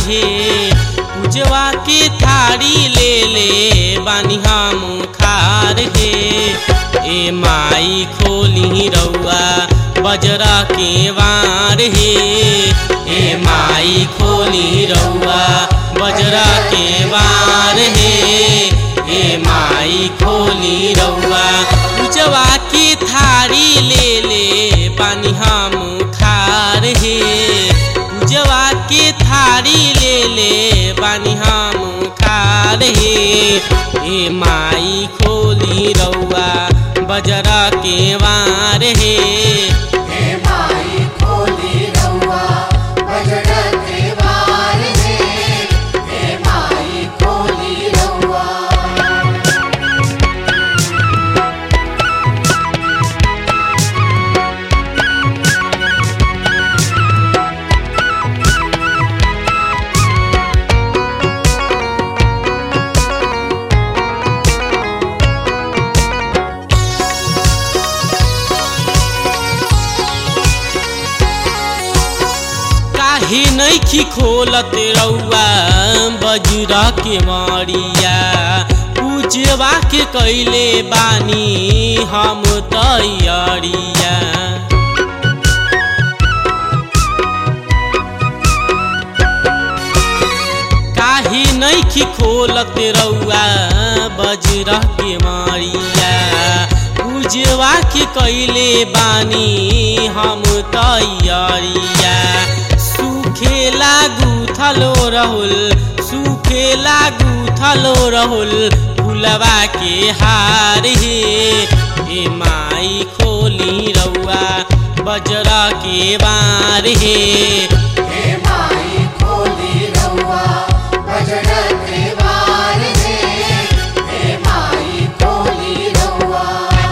हे पूजवा के थारी ले ले बानी हम खार हे ए माई खोली रउआ बजरा के वार हे ए माई खोली रउआ बजरा के वार हे ए माई खोली रउआ पूजवा के थारी ले ले बानी हम खार हे पूजवा के थारी ले ले बानी हम खार हे ए माई खोली रउआ बजरा के वार हे हे माई खोली रउआ बजरा के वार हे हे माई खोली रउआ काहे नैखी खोलत रउआ बजरा के मारिया पूजवा के कैले बानी हम तैयारिया काहे नैखी खोलत रउआ बजरा के मारिया पूजवा के कैले बानी हम तैयारिया सुखेला गुथलो रहुल सुखेला गुथलो रहुल फुलवा के हार हे ए माई खोली रउआ बजरा के बार हे हे माई खोली रउआ बजरा के वार हे हे माई खोली रउआ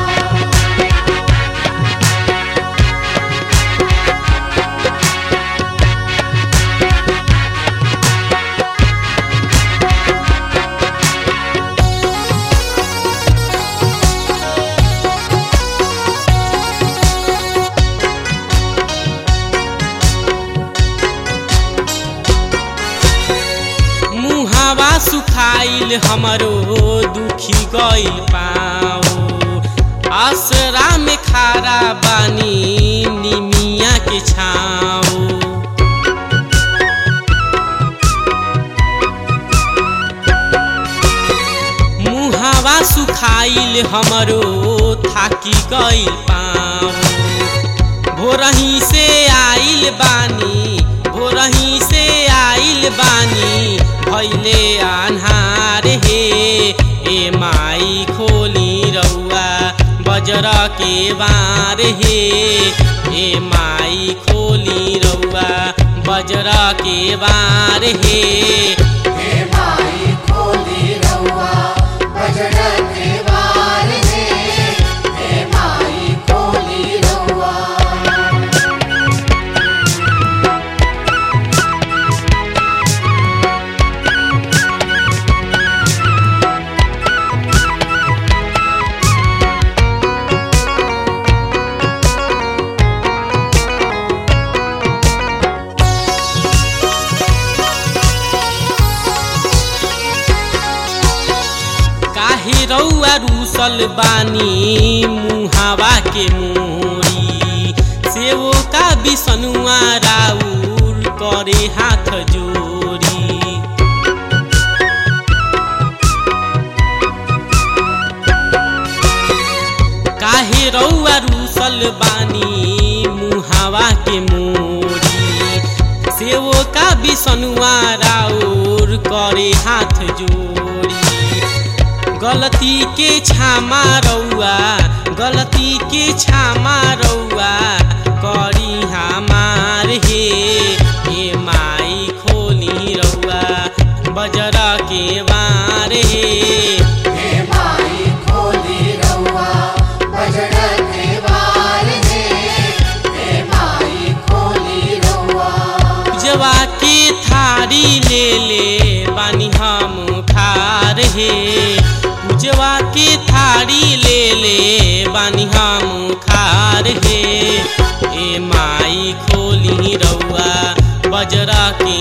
मुहावा सुखाइल हमरो दुखी गइल पाओ आसरा में खारा बानी निमिया के छाओ मुहावा सुखाइल हमरो थाकी गइल पाओ भोरही से आइल बानी भोरही से आइल बानी भैले आन्हार हे ए माई खोली रउआ बजरा के बार हे ए माई खोली रउआ बजरा के बार हे हे माई खोली रउआ बजरा के वार हे हे माई खोली रउआ काहे रउआ रूसल बानी मुहावा के मोरी सेवो का बिसनुआ राउर करे हाथ जोरी काहे रउआ रूसल बानी मुहावा के मोरी सेवो का बिसनुआ राउर करे हाथ जोड़ी गलती के क्षमा रउआ गलती के क्षमा रउआ करी हमार हे ए माई खोली रउआ बजरा के वार हे हे माई खोली रउआ बजरा के वार हे हे माई खोली रउआ जवा के थारी ले ले बानी हम खार हे पूजवा के थारी ले ले बानी हम खार हे ए माई खोली रउआ बजरा के